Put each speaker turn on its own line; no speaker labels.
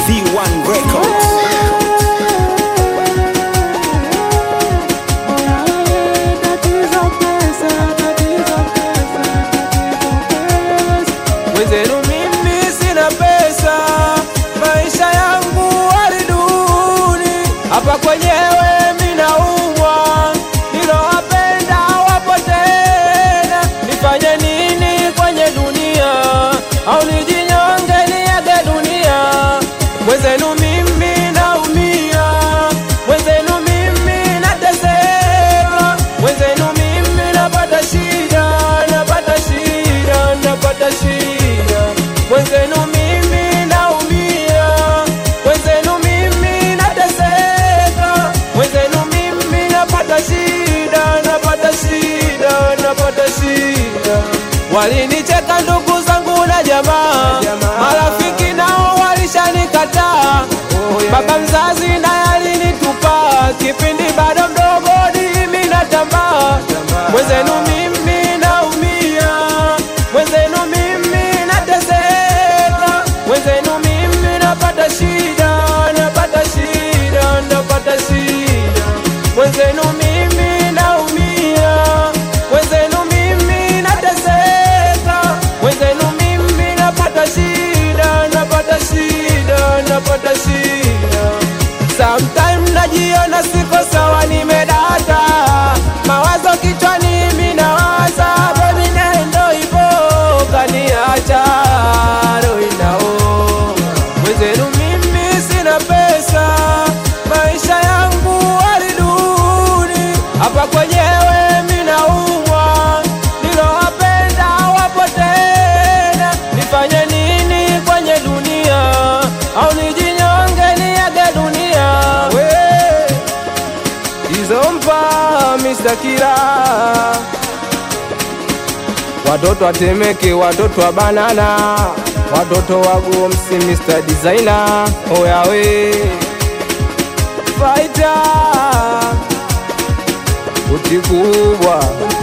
V1 Records.
Mwenzenu mimi sina pesa, maisha yangu hali duni, hapa kwenyewe minaumwa, nilowapenda wapo tena, nifanye nini kwenye dunia? Au nijinyonge niage dunia? Mwenzenu mimi naumia, mwenzenu mimi nateseka, mwenzenu mimi napata shida, napata shida, napata shida, mwenzenu mimi naumia, mwenzenu mimi nateseka, mwenzenu mimi napata shida, napata shida, napata shida. Walinicheka ndugu zangu na jamaa, marafiki nao walishanikataa, baba mzazi naye alinitupa, kipindi bado mdogo mimi natambaa, mwenzenu mimi naumia, mwenzenu mimi nateseka, mwenzenu mimi napata shida, napata shida, napata shida, mwenzenu mimi naumia, mwenzenu mimi nateseka, mwenzenu mimi napata shida, napata shida, napata shida. Sometime najiona siko sawa, nimedata mawazo kichwani, mimi nawaza baby, nendo ipo kaniacha roho inauma. Mwenzenu mimi sina pesa, maisha yangu hali duni, hapa kwenyewe mimi naumwa, nilowapenda wapo tena, nifanye nini kwenye dunia? Au nijinyonge niage dunia? We izompa Mr. Kila watoto watemeke, watoto wa banana, watoto wa Gomsi, Mr. Designer, oyawe fighter uti kubwa